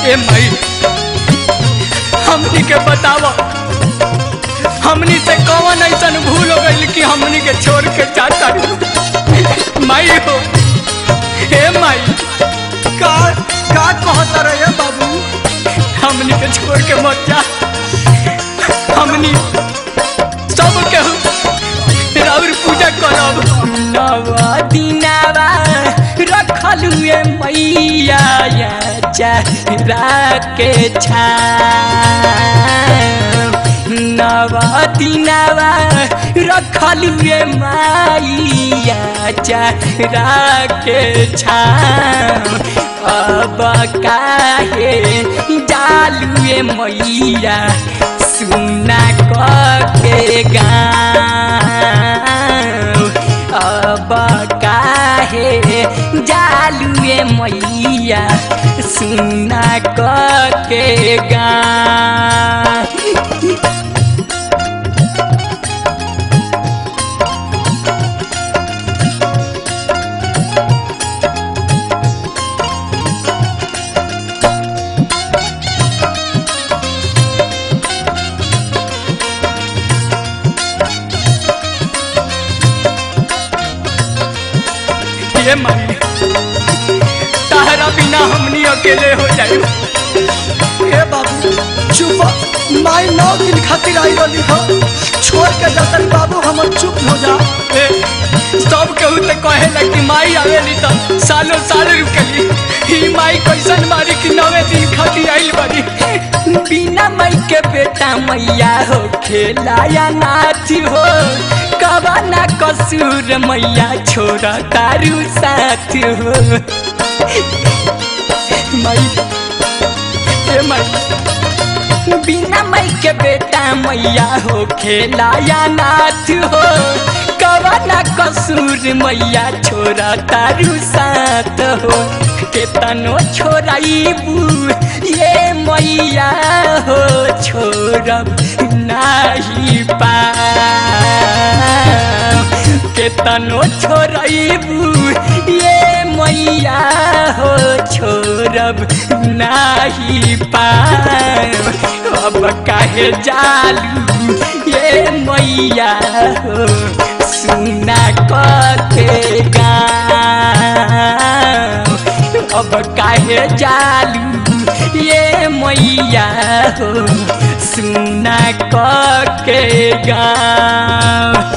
ए माई हमनी के बतावा हमनी से कौन ऐसन भूल हो गई कि हमनी के छोड़ के जाता माई हो हे माई का का कहता रहे बाबू हमनी के छोड़ के मत जा हमनी सब के राउर पूजा करब नवा दिनावा रखलुए मैया या चेहरा के छा नवा दिनावा रखलुए मैया चेहरा के छा अब काहे जालुए मैया सुना के गाँव अब काहे जालुए मैया सुना के गाँव ये माई तारा बिना हमनी अकेले हो जाए ए बाबू चुप माई नौ दिन खातिर आई रही हो छोड़ के जतन बाबू हमर चुप हो जा ए, सब केहू तो कहेला कि माई आवेली तो सालों साल रुकली ही माई कैसन मारी कि नवे दिन खातिर आइल बारी बिना माई के बेटा मैया हो खेला या नाची हो कबा ना कसूर मैया छोड़ा तारू साथ हो माई ए माई बिना माई के बेटा मैया हो खेला या नाथ हो कवना कसूर मैया छोरा तारू साथ हो केतनो छोराइबू ये मैया हो छोड़ब नाही पा केतनो छोड़बू ये मैया हो छोड़ब नाही पाब अब काहे जालू ये मैया हो सुना कथे गाँव अब काहे जालू ये मैया हो सुना के गाँव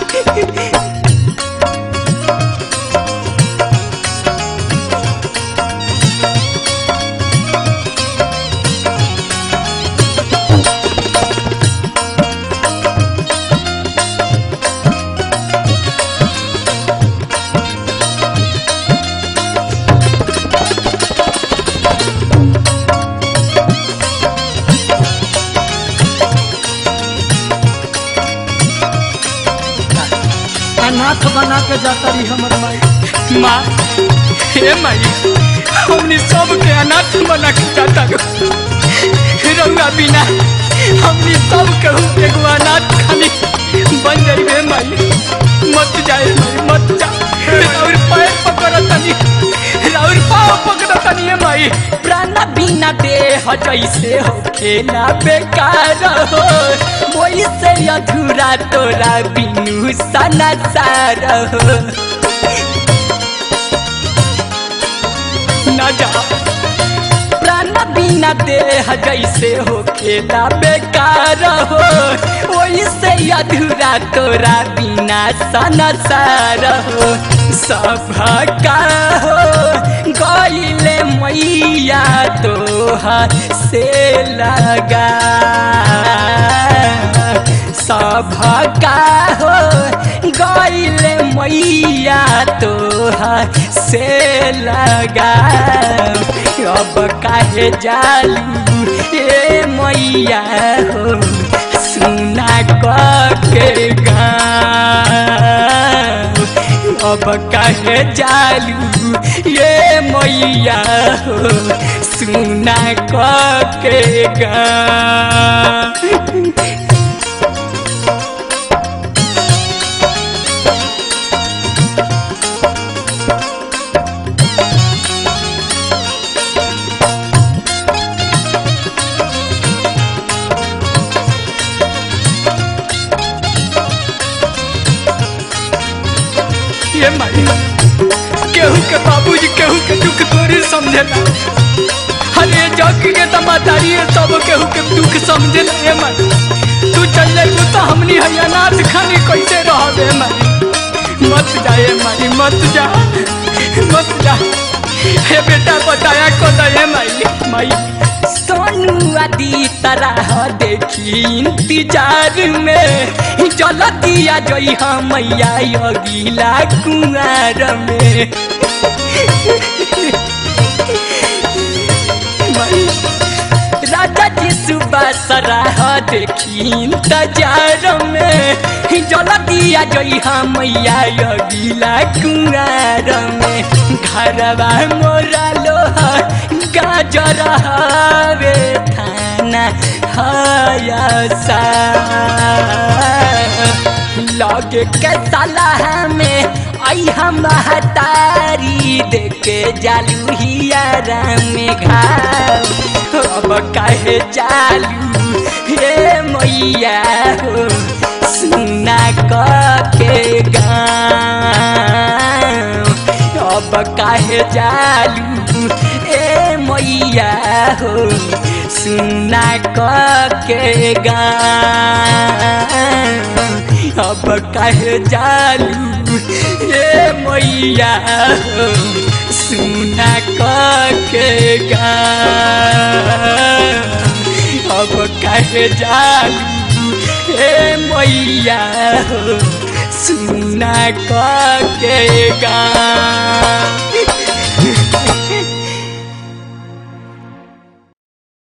अनाथ बना के जाता रही हमर माई माँ हे माई हमने सब के अनाथ बना के जाता रंगा बिना हमने सब के एगो अनाथ खाली बन जाइए माई मत जाए माई मत जा राउर पैर पकड़ तनी राउर पाँव पकड़ तनी माई प्राण बिना देह जैसे हो खेला बेकार हो वही से अधूरा तोरा बिनु सना सार हो न जा प्राण बिना देह जैसे हो खेला बेकार हो वही से अधूरा तोरा बिना सनसार हो सब का हो गईले मैया तोहर से लगा सब का हो गईले मैया तोहर से लगा अब काहे जालू ए मैया हो सुना के गाँव अब काहे जालू ये मैया हो सुना के गाँव महतारी सब केहू के दुख समझे ए माई तू चल जाइबू तो हमनी है अनाथ खानी कैसे रहबे माई मत जा ए माई मत जा मत जा हे बेटा बताया को दे माई माई सोनू आदि तरह देखी इंतजार में जलतिया जई हम मैया अगिला कुआर में माई राजा जी सुबह सराह देखी इंतजार में जलतिया जई हम मैया अगिला कुआर में घरवा मोरा लोहा गाजर हवे थाना हयसा लगे के सलाह में आई हम महतारी देखे जालू हियारा में घाव अब काहे चालू हे मैया हो सुना के गाँव अब काहे जालू ए मैया हो सुना के गाँव अब काहे जालू ए मैया हो सुना के गाँव अब काहे जालू ए मैया हो सुना के गाँव